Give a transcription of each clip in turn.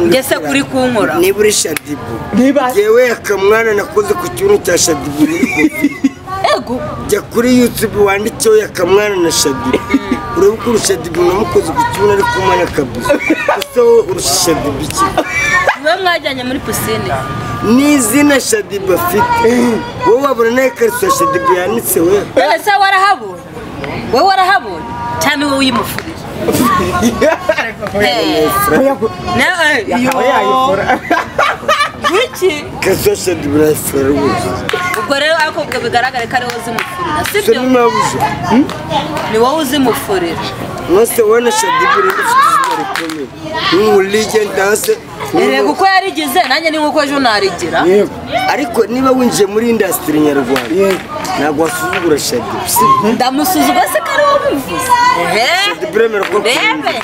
mbese uri kunkora niba uri shadibu Niba- yewe akamwana nakoze ku kibuno cya shadibu muri kofi ego jya kuri yutube wanditseho yakamwana na shadibu urebe uko urusha shadibu namukoze ku kibuno ariko umwana akabuze ese wowe urusha shadibu iki niba mwajyanye muri pisine ni izina shadibu afite wowe wabona nawe ikariso ya shadibu yanditseho ese warahabonye wowe warahabonye cyangwa wowe uyimufuriye Eh, na- eh, Akaba yo. yayikora. Kuki? ikariso ya shadibu nayifurara ubuze ubwo rero ariko ubwo bigaragare ko ari wowe uzimufurira se sibyo ntimabuze ni wowe uzimufurira mwese ubona shadibu rero ufite izina rikomeye nk'umuligenti hasi erega uko yarigize nanjye ni nk'uko ejo narigira yego ariko niba winjiye muri indasitiri nyarwanda Yego. ntabwo wasuzugura shadibu si ndamusuzugura se ko ari wowe ubivuze shadibu uremera ko rebe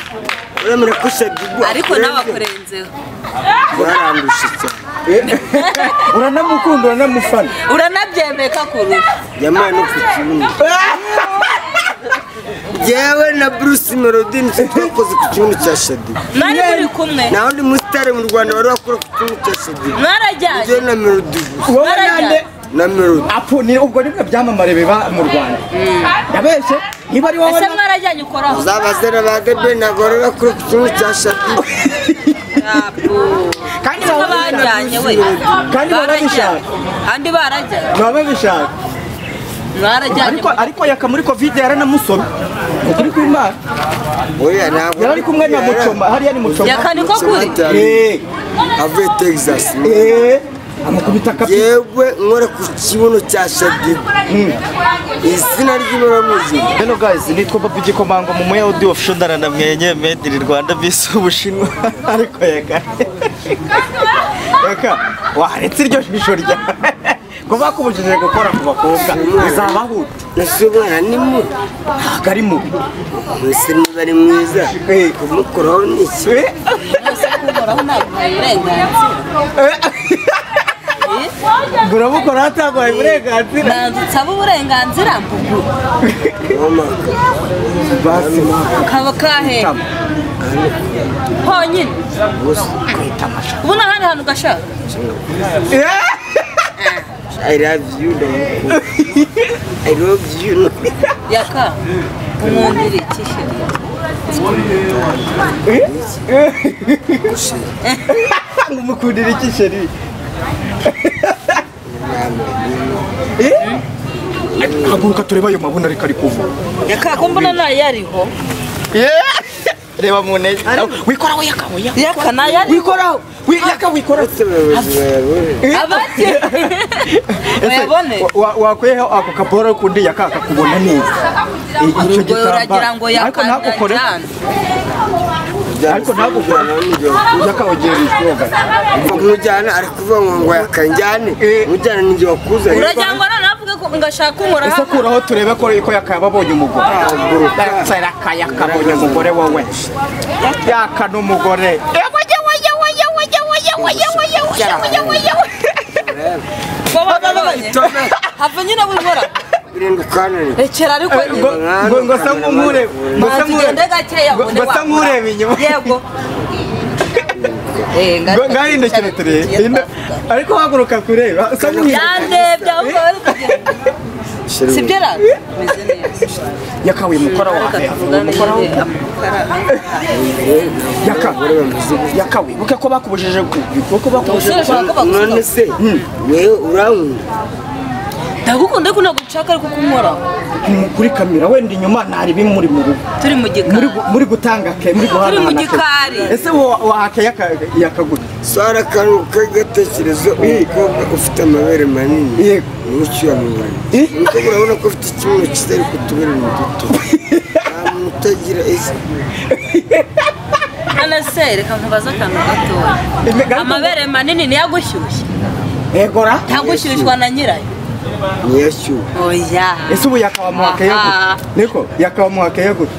uremera ko shadibu ariko nawe akurenze akurenzeho warandusha cyane uranamukunda uranamufana uranabyemeye ko akurura yamaye no ku kibuno yewe na bruce melody nitwe twakoze ku kibuno cya shadibu mwari muri kumwe nta wundi musitari mu rwanda wari wakora ku kibuno cya shadibu mwarajyanye njyewe na melody gusa wowe Barajya. nande na melody apu ni ubwo ni bwo byamamare biba mu rwanda yabeshye niba ari wowe ese na- mwarajyanye ukoraho zabazera ba debe ntabwo wari wakora ku kibuno cya shadibu Yapu. kandi Ko baba bajyanye we Kandi baba barajyanye babishaka. kandi barajyanye baba babishaka mwarajyanye ariko ariko yaka muri kovide yaranamusomye ukuri kw'imana oya ntabwo yari ari kumwe na mucoma hariya ni mucoma Yaka ni ko kuri? Eh, avuye texas eh, amukubita kapi yewe nkora ku kibuno cya shadibu izina ry'imibamuzima Hello guys, nitwa Babu Gikomango mu Muya Audio Official ndaranamwenye made in Rwanda vs Ubushinwa ariko yaga Yaka waretse iryo jisho rya kuba kubujije gukora ku bakobwa bizabahuta nasuye umwana ni mubi ntabwo ari mubi mwese niba ari mwiza Eh, kumukoraho ni iki eh, ukoraho ntabwo uburenganzira ngo uramukora hataguhaye uburenganzira ntabwo nsaba uburenganzira mbuguru wamaga basi kaba kahe honyine gusa ubu nta handi hantu ugashaka Eh, i love you ndagukunda i love you yaka umwungiri kisheri ngo umukundira iki sheri Eh, haguruka turebe ayo mabuna ariko ari kuva yaka ko mbona nayo yariho reba mu ntege wikoraho yaka yaka nayo yariho wikoraho wi- yaka wikoraho ndetse abayobozi bawe abake uyabone wakweho ako kaporo kundi yaka kakubona neza I- icyo ubwo uragira ngo gitambaro ariko ntagukore yakanajyane ariko ntagukore yaka ugiye koga kumujyana ari kuvuga ngo ngo yakanjyane Eh. mujyana ninjye wakuzanye uragira ngo noneho avuge ko ngashaka ese uhoraho kuraho turebe ko ko yakababonye umugore Ntaguruka. yaraka yakabonye umugore wowe yaka n'umugore ko bababonye hava nyine wibora birinda ukananira rekera ariko ngo ngo- ngo se nk'umure ngo se Manzi, nk'ure- ugende gakeya ngo- ubone ngo se wakora. nk'ureba inyuma yego Eh, ngo ngaruka ngahindukire twicarane turebe tugiye Hindu- ariko haguruka kureba usa kwa- nk'uhinduka yandebye aho ngaho ari kugenda sibyo rero bimeze neza yakawe mukora reka wawe tuvugane nyine yaka yakawe buke ko bakubujije ku kuko bakubujije umusore ashobora kuba none se wewe urankunda ndagukunda ariko ntabwo nshaka ariko kumora ku- kuri kamera wenda inyuma ntari bimuri mu rugo turi mu muri gikari gu- muri gutanga ke muri guhana mu gikari. ese wo- wahake yaka- yakagura sara akantu k'agatekerezo umukobwa ufite amabere manini Yego. niwe ucyuyamubona Eh? umukobwa urabona ko afite ikibuno cyiza ariko utubere ni duto nta muntu utagira ese hano se reka nkubaze akantu gatoya Imigani- amabere manini niyo agushyushye egora ntagushyushywa na nyirayo ntiyashyuwe oya ese ubu yakaba muhake Aha. yagura niko yakaba muhake yagura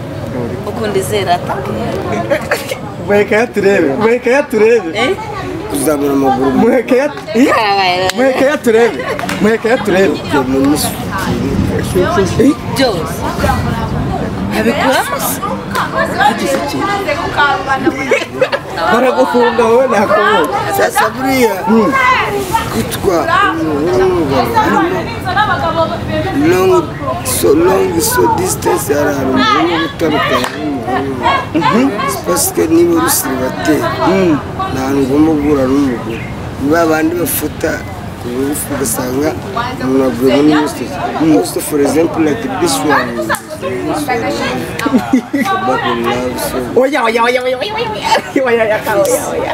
ukunda izera atake muheke yaturebe muheke yaturebe eh kuzamura amaguru mu muheke yat- Ih! muheke yaturebe muheke yaturebe byo mu nisi byose yabikuramo se Hagize ikintu. baragufunga wowe nakubuka sasa buriya kwitwa long so long so distance hari ahantu mugomba gutandukana n'umugore pasike niba uri seribateri ni ahantu ugomba guhura n'umugore ni ba bandi bafata ubugufi ugasanga umuntu avuye muri yose also for example like this one back in love so oya oya oya oya oya oya oya oya oya oya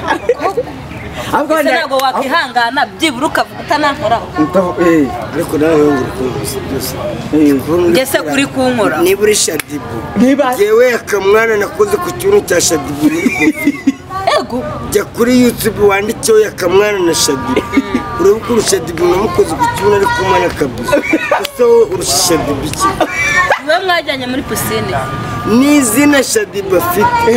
ahubwo ese wenda ntabwo wakwihangana byibura ukavuga utanankoraho Ntavu- eh, ariko nawe yongera kumvise byose Ese kuri kunkora? niba uri shadibu niba yewe akamwana nakoze ku kibuno cya shadibu muri Covid. ego jya kuri youtube wanditseho yakamwana na shadibu urebe uko urusha shadibu namukoze ku kibuno ari kumana kabisa ese wowe urusha shadibu iki we mwajyanye muri pisine ni izina shadibu afite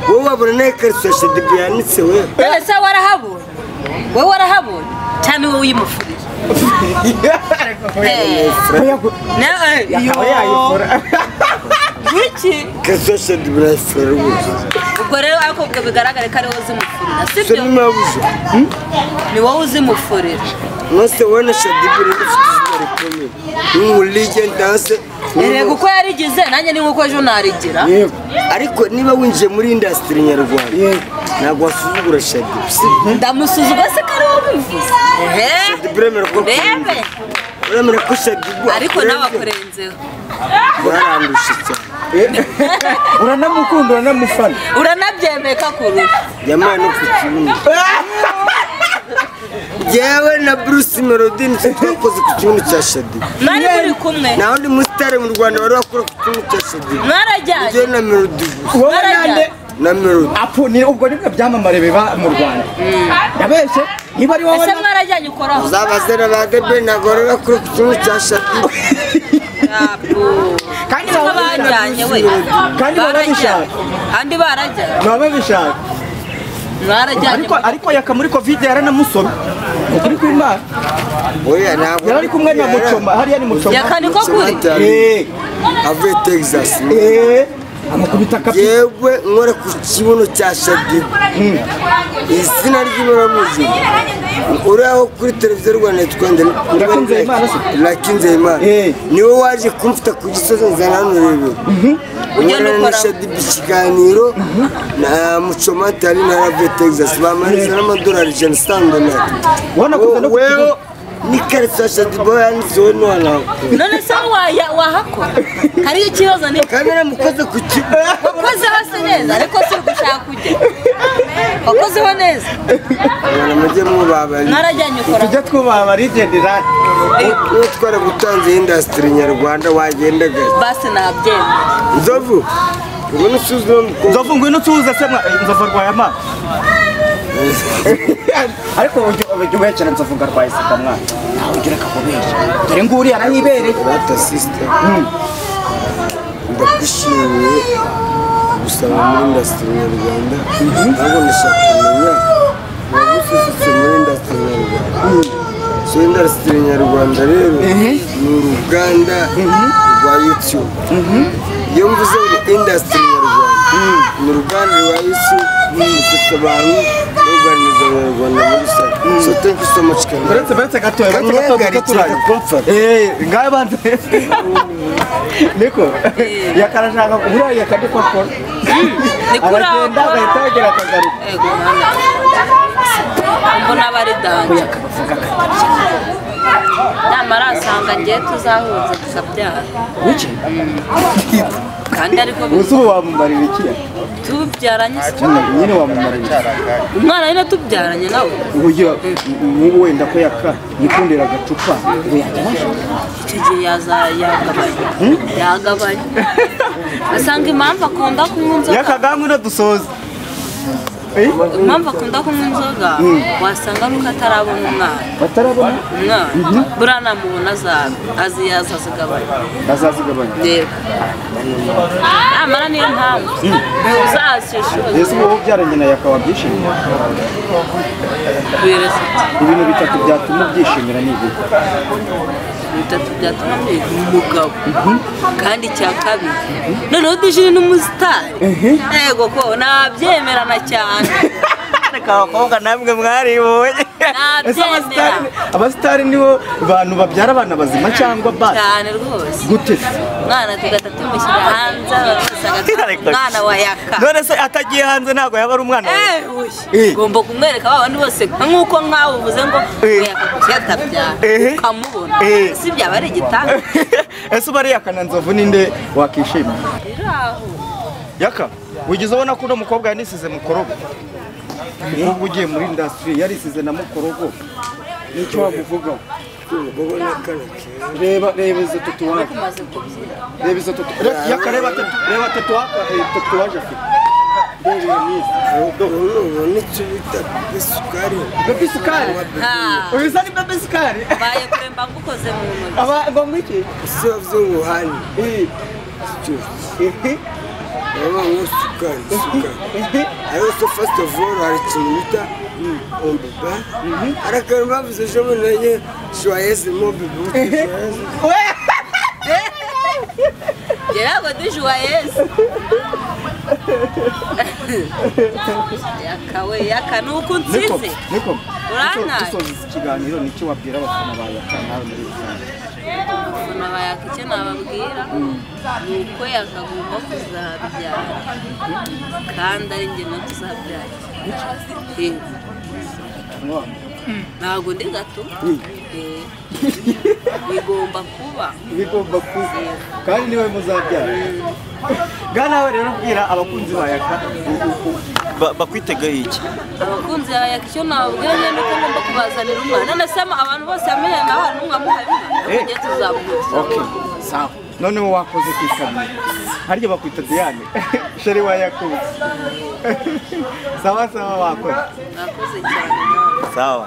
wowe wabona nawe ikariso ya shadibu yanditse we ese warahabonye we warahabonye cyane wowe uyimufuriye Eh, oya gu- na- eh, yakaba yo. yayikora Kuki? ikariso ya shadibu nayifura rwose ubwo rero ariko ubwo bigaragare ko ari wowe uzimufurira so sibyo nimabuze ni wowe uzimufurira mwese ubona shadibu rero ufite izina rikomeye nk'umuligenti hasi erega uko yarigize nanjye ni nk'uko ejo narigira yego ariko niba winjiye muri indasitiri nyarwanda ntabwo wasuzugura shadibu si ndamusuzuma se ko ari wowe ubivuze Ehe. buremera ko urebe buremera ko shadibu ariko nawe akurenze akurenzeho barandusha cyane uranamukunda uranamufana uranabyemeye ko akurura yampaye no ku kibuno yewe na bruce melody nicyo twakoze ku kibuno cya shadibu mwari muri kumwe nta wundi musitari mu rwanda bari bakora ku kibuno cya shadibu mwarajyanye njyewe na melody gusa wowe nande na melody apu ni ubwo nibwo byamamare biba mu rwanda yabeshye niba ari wowe ese na- mwarajyanye ukoraho zabaze na ba debe ntabwo bari bakora ku kibuno cya shadibu Ntabwo. kandi Ko baba bajyanye we Kandi baba barajyanye bishaka. kandi barajyanye baba babishaka mwarajyanye ariko ariko yaka muri kovide yaranamusomye ukuri kw'imana oya ntabwo yari ari kumwe na mucoma hariya ni mucoma Yaka ni ko kuri? Eh, avuye texas eh, amukubita kapi yewe nkora ku kibuno cya shadibu izina ry'imibamuzima uriho kuri televiziyo rwanda twende Irakunze Imana se? rakinzeyimana Eh. niwe waje kumfata ku gisozi nzana hano rero Ugenda nkora na ukora. shadibu ikiganiro na mucomatari na rave texas bamaniriza n'amadolari ijana sandonari Wana kuza no ku wewe kibuno. n'ikarito ya shadibu yanditseho ntiwanakora none se waya- wahakora hariyo ikibazo ni kandi naramukoze ku kibuno wakozeho se neza ariko si ugushaka ujya wakozeho neza abantu mujye mubabarira mwarajyanye ukoraho tujya twubaha rigendera niba twaragutanze indasitiri nyarwanda wagenda gake basi nabyemera nzovu ubona usuzuma umukobwa nzovu ngwino tuza se mwa- eh, nzovu arwaye amaso ariko ujya ujya ubekera nzovu ngo arwaye sida mwana nawe ugira akakubeshya dore nguriya arahibereye rata sisita ndakwishimiye gusaba muri indasitiri nyarwanda ntabwo ndashaka kumenya wagusuzutse muri indasitiri nyarwanda so indasitiri nyarwanda rero ni uruganda rwa yutube iyo mvuze ngo indasitiri nyarwanda ni uruganda rwa yutube rufite abantu ruganiriza abanyarwanda muri rusange so thank you so much Kenya. uretse uretse gato gato gato gato turanye eh ngaye banze niko yakarashaka kubura yakadiko akora niko aragenda agahita yagera akagaruka ego mwana mbona aba ari danje nyamara asanga ngiye tuzahuza tukabyara kandi ariko bi- ubu wamumarira iki tubyaranye se nyine wamumarira iki umwana nyine tubyaranye nawe uburyo nk'ubu wenda ko yaka yikundira agacupa ngo yajya icyo gihe yaza yagabanya yagabanya asanga impamvu akunda kunywa inzoga yakaganga unadusoza impamvu akunda kunywa inzoga wasanga nuko atarabona umwana batarabona umwana buriya namubona zawe azi yaza azigabanya azazigabanya reba amara niyo mpamvu uzashishuza mbese ubu ubyaranye na yaka wabyishimira wireze ibintu bitatu byatuma ubyishimira ni ibi bitatu byatuma mbega umugabo kandi icya kabiri noneho dujire n'umusitari yego ko nabyemerana cyane reka abakobwa namwe mwaribonye Ese abasitari- abasitari nibo bantu babyara abana bazima cyangwa basi cyane rwose gute se umwana tugahita tumushyira hanze abantu bose Reka- bagataha umwana wa yaka none se atagiye hanze ntabwo yaba ari umwana wawe Eh, Eh. uy, ugomba kumwereka ba bandi bose nk'uko nkawe uvuze ngo Eh. oya kutabyara Eh. ukamubona Eh. si byaba ari igitanda ese uba ari yakananzovu ninde wakishima rero aho yaka wigeze ubona ko uno mukobwa yanisize mukorogo umukobwa ugiye muri indasitiri yarisize na mukorogo nicyo wamuvugaho reba reba izo tatuwaje umaze kubyina reba izo tatuwaje yaka reba tatu reba tatuwaje tatuwaje afite reba iyo n'izi ubu nicyo bita isukari bebe isukari Ah, uyu ni bebe isukari baye kuremba ngukoze mu ntoki aba ngo mwiki isabuzungu hani baba ngo sukari sukari ariyo so first of all hari ikintu bita ombiba hari akantu bavuze ejo bundi nayo shwayeze mobibu gerabo dujuwa yesu yakawe yaka ni uko niko unsize niko Urantaye. dusoza iki kiganiro nicyo wabwira abafana ba yaka nawe muri rusange ubona bayaka icyo nababwira ni uko yakagomba kuzabyara kandi ari njye no tuzabyara Yego. ntabwo ndi gato Eh. bigomba kuba bigomba kuza kandi niwe muzabyara bwa nawe rero bwira abakunzi ba yaka bakwitegeye iki abakunzi ba yaka icyo nababwira njye nuko ngomba kubazanira umwana none se ama- abantu bose bamenye nawe hari n'umwe amuhabira tujye tuzamuhuza Okay, sawa. None wowe wakoze ku ikamyo. Harya bakwita Diane. Sheri wa Yakubu. sawa sawa wakoze. nakoze cyane nawe Sawa.